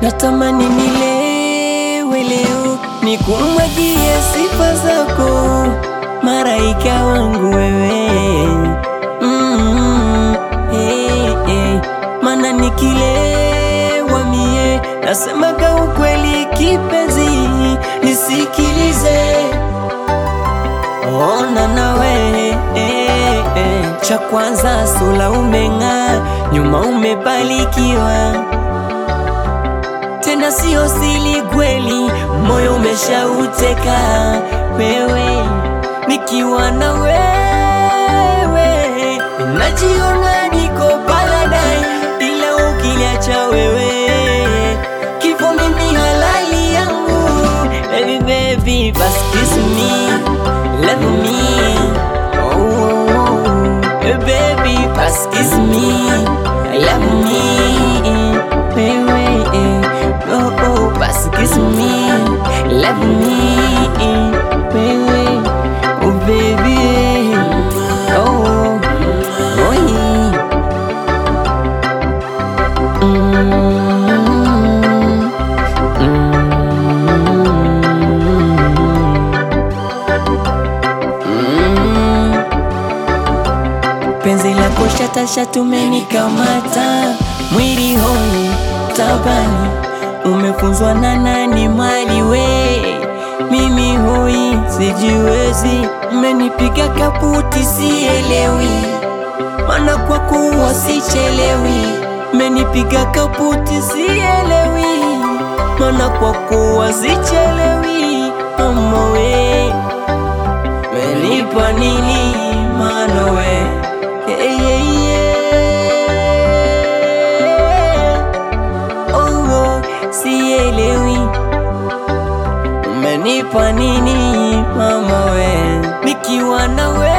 natamani nilewe leo, nikumwagie sifa zako, maraika wangu wewe mm, hey, hey. Mana nikilewa mie nasemaga ukweli, kipenzi nisikilize, ona nawe eh, eh. Cha kwanza sula umeng'aa, nyuma umebarikiwa, tena sio sili kweli, moyo umeshauteka wewe, nikiwa na wewe najiona niko paradise, ila ukiniacha wewe kifo mimi halali yangu. Baby baby, basi kiss me, love me, oh, oh, oh. Hey, baby, basi kiss me, love me, wewe, eh, oh, oh, basi kiss me, love me, wewe, oh baby, eh, oh, oh, oh, yeah. Mm, mm. Penzi lako shatasha tumenikamata, mwili hoi tabani, umefunzwa na nani mali we, mimi hoi sijiwezi, mmenipiga kaputi sielewi mana kwa kuwa sichelewi, menipiga kaputi sielewi, mana kwa kuwa sichelewi, mama we menipa nini mana we hey, hey, yeah. oh, oh, sielewi umenipa nini mama we nikiwa na we